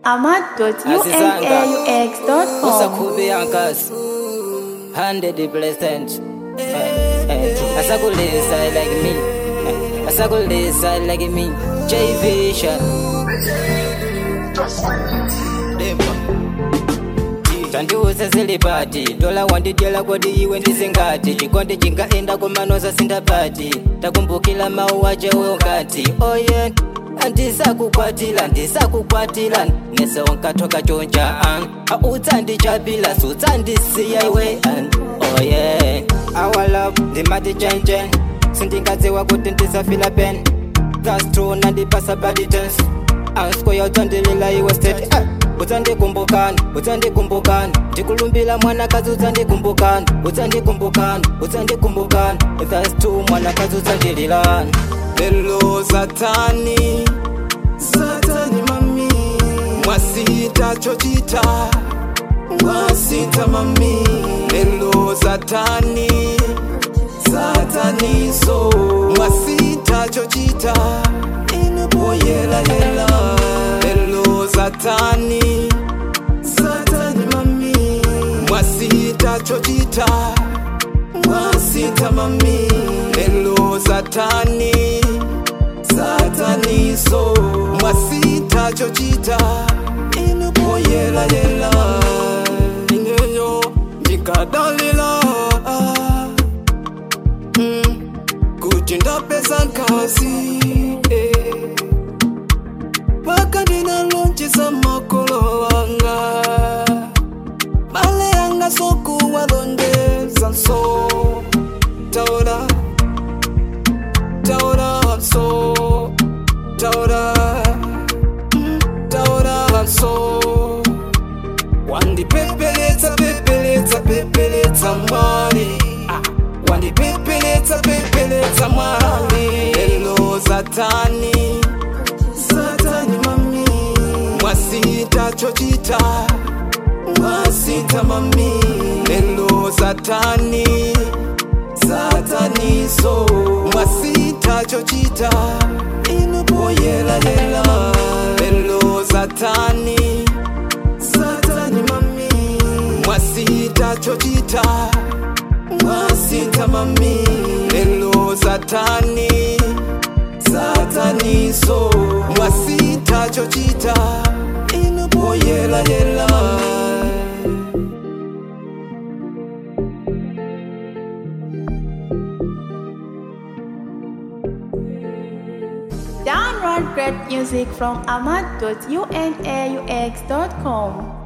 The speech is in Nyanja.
ahmad.unaux.com. usakhube yankas 100 percent asakulisa like me Eh, asakulisa like me j vision tandiuza zilipati dola wandidyela kodi iwe ndizingati chikondi chingaenda kumanoza sindapati takumbukila mawu achewe nkati oye andisakukwatila ndisakukwatila nese wankathoka chonja an autsandijabila sutsandisiya iwe an oye our love ndimati chenchen sindingadziwa kuti ndisafila pen that's true nandipasa body dance anskoya utsandilila iwe state ah. utsandikumbukani utsandikumbukani ndikulumbila mwanakazi utsandikumbukani utsandikumbukani utsandikumbukani that's true mwanakazi utsandililani lelo satani satani mami mwasita chochita mwasita mami lelo satani sataniso mwasita chochita inupoyelalela lelo satani satani mami mwasita chochita mwasita mami lelo satani sataniso mwasita chochita inupoyelalela ineyo ndikadalila mm, kuti ndapeza nkasi eh. paka ndinalonjeza makolo wanga male yanga sokuwalondeza nso taura taura nso taura mm, taura nso wandipepeletsa pepeletsa pepeletsa mwali ah, wandipepeletsa pepeletsa mwali lelo satani satani mami mwasita chochita mwasita mami lelo satani sataniso mwasita chochita inupoyelalela lelo satani satani mami mwasita chochita mwasita mami lelo satani sataniso mwasita chochita inupoyelalela Download great music from ahmad.unaux.com.